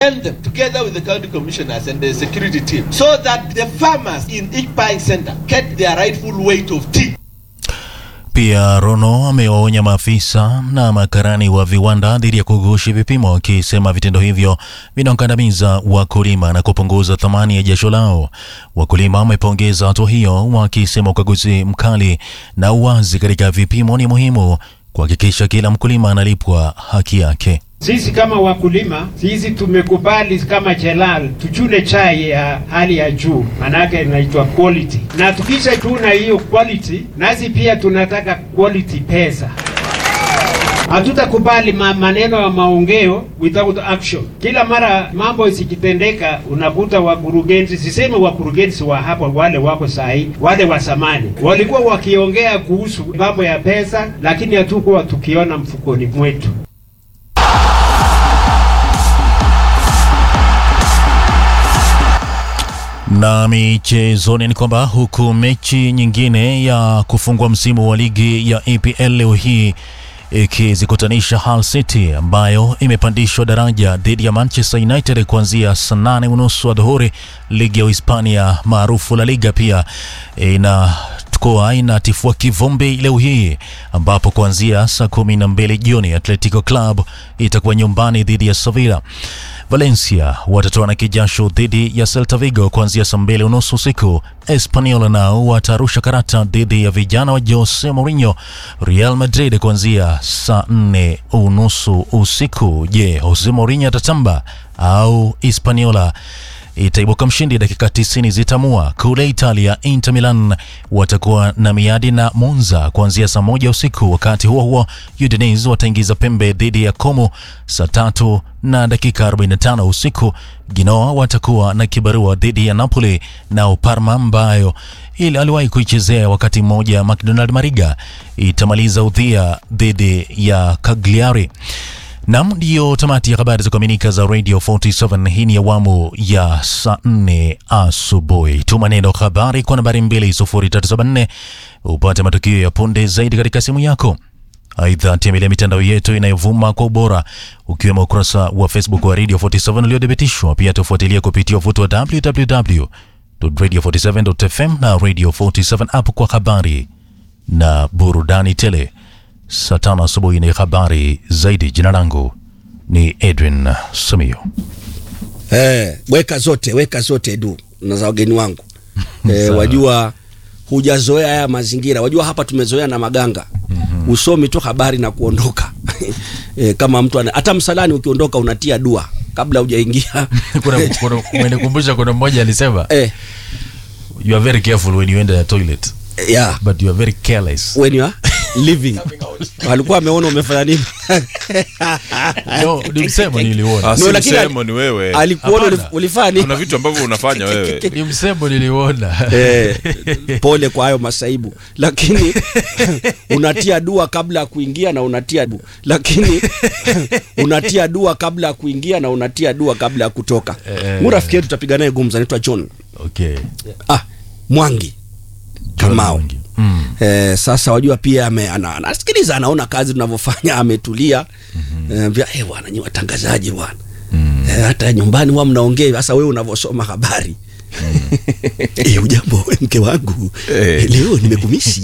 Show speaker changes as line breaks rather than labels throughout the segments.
send them together with the county commissioners and the security team so that the farmers in each buying center get their rightful weight of tea.
Pia Rono amewaonya maafisa na makarani wa viwanda dhidi ya kughushi vipimo, akisema vitendo hivyo vinakandamiza wakulima na kupunguza thamani ya jasho lao. Wakulima wamepongeza hatua hiyo, wakisema ukaguzi mkali na uwazi katika vipimo ni muhimu kuhakikisha kila mkulima analipwa haki yake.
Sisi kama wakulima, sisi tumekubali kama Jelal tuchune chai ya hali ya juu, manake inaitwa quality, na tukisha chuna hiyo quality, nasi pia tunataka quality pesa. Hatutakubali ma maneno ya maongeo without action. Kila mara mambo isikitendeka, unakuta wakurugenzi, siseme wakurugenzi wa hapa, wale wako sahi, wale wa zamani walikuwa wakiongea kuhusu mambo ya pesa, lakini hatukuwa tukiona mfukoni mwetu.
Na michezoni ni kwamba huku mechi nyingine ya kufungua msimu wa ligi ya EPL leo hii ikizikutanisha Hull City ambayo imepandishwa daraja dhidi ya Manchester United kuanzia saa nane unusu adhuhuri. Ligi ya Uhispania maarufu La Liga pia ina kuwa inatifua kivumbi leo hii ambapo kuanzia saa kumi na mbili jioni Atletico Club itakuwa nyumbani dhidi ya Sevilla. Valencia watatoana kijasho dhidi ya Celta Vigo kuanzia saa mbili unusu usiku. Espanyol nao watarusha karata dhidi ya vijana wa Jose Mourinho. Real Madrid kuanzia saa nne unusu usiku. Je, Jose Mourinho atatamba au Hispaniola itaibuka mshindi? Dakika 90 zitamua. Kule Italia, Inter Milan watakuwa na miadi na Monza kuanzia saa moja usiku. Wakati huo huo, Udinese wataingiza pembe dhidi ya Como saa tatu na dakika 45 usiku. Genoa watakuwa na kibarua dhidi ya Napoli, nao Parma ambayo ili aliwahi kuichezea wakati mmoja McDonald Mariga itamaliza udhia dhidi ya Cagliari. Nam, ndiyo tamati ya habari za kuaminika za Radio 47. Hii ni awamu ya saa nne asubuhi. Tuma neno habari kwa nambari 20374 upate matukio ya punde zaidi katika simu yako. Aidha, tembelea mitandao yetu inayovuma kwa ubora ukiwemo ukurasa wa Facebook wa Radio 47 uliothibitishwa. Pia tufuatilia kupitia uvuto wa www.radio47.fm na Radio 47 app kwa habari na burudani tele. Saa tano asubuhi ni habari zaidi. Jina langu ni Edwin Samio.
Eh, weka zote weka zote du na za wageni wangu eh, wajua hujazoea haya mazingira. Wajua hapa tumezoea na maganga mm-hmm. Usomi tu habari na kuondoka eh, kama mtu ana, hata msalani ukiondoka unatia dua kabla hujaingia
kuna, kuna, umenikumbusha kuna mmoja alisema
eh,
you are very careful when you enter the toilet
yeah.
but you are very careless.
when you are living alikuwa ameona umefanya nini
No, ni msemo niliuona.
Ah, si
No, lakini
msemo ni wewe.
alikuona
Hapana.
ulif- ulifanya nini
Kuna vitu ambavyo unafanya wewe.
Ni msemo niliuona.
eh, pole kwa hayo masaibu lakini unatia dua kabla ya kuingia na unatia du lakini unatia dua kabla ya kuingia na unatia dua kabla ya kutoka
Eh.
mu rafiki yetu tutapiga naye gumza anaitwa john
Okay.
ah, mwangi kamao
Mwangi. Mm.
Eh, sasa wajua pia ame, ana, anasikiliza anaona kazi tunavyofanya ametulia mm-hmm. eh, vya, eh, bwana nyi watangazaji bwana mm. eh, hata nyumbani huwa mnaongea sasa wewe unavyosoma habari Eh, ujambo mke wangu
Eh.
leo nimekumisi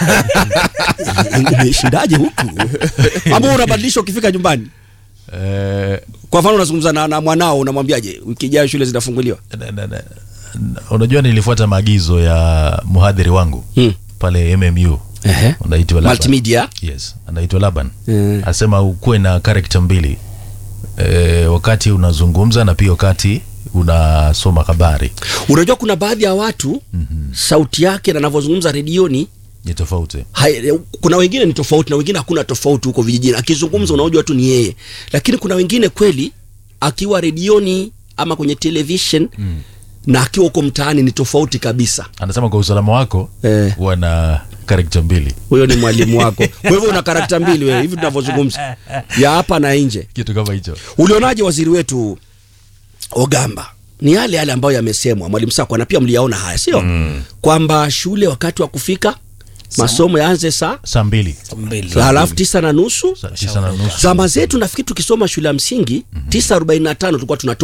umeshindaje huku ambao unabadilisha ukifika nyumbani
Eh,
kwa mfano unazungumza na, na mwanao unamwambiaje wiki ijayo shule zinafunguliwa
na- na- na- na- unajua nilifuata maagizo ya mhadhiri wangu
Hmm.
pale MMU
Ehe.
anaitwa Laban.
multimedia
Yes, anaitwa Laban.
Eh.
Asema ukuwe na character mbili e, wakati unazungumza na pia wakati unasoma habari
unajua kuna baadhi ya watu mm-hmm. sauti yake na anavyozungumza redioni
ni tofauti.
hai, kuna wengine ni tofauti na wengine hakuna tofauti huko vijijini akizungumza unajua tu ni yeye lakini kuna wengine kweli akiwa redioni ama kwenye television mm. na akiwa huko mtaani ni tofauti kabisa
Anasema kwa usalama wako
Eh.
huwa na character mbili,
huyo ni mwalimu wako kwa hivyo una karakta mbili wewe hivi tunavyozungumza ya hapa na nje
kitu kama hicho.
ulionaje waziri wetu ogamba ni yale yale ambayo yamesemwa mwalimu sakwa na pia mliyaona haya sio mm. kwamba shule wakati wa kufika masomo yaanze saa
Saa mbili
halafu tisa na nusu
saa tisa na nusu
zama zetu nafikiri tukisoma shule ya msingi tisa arobaini na tano tulikuwa tunatoka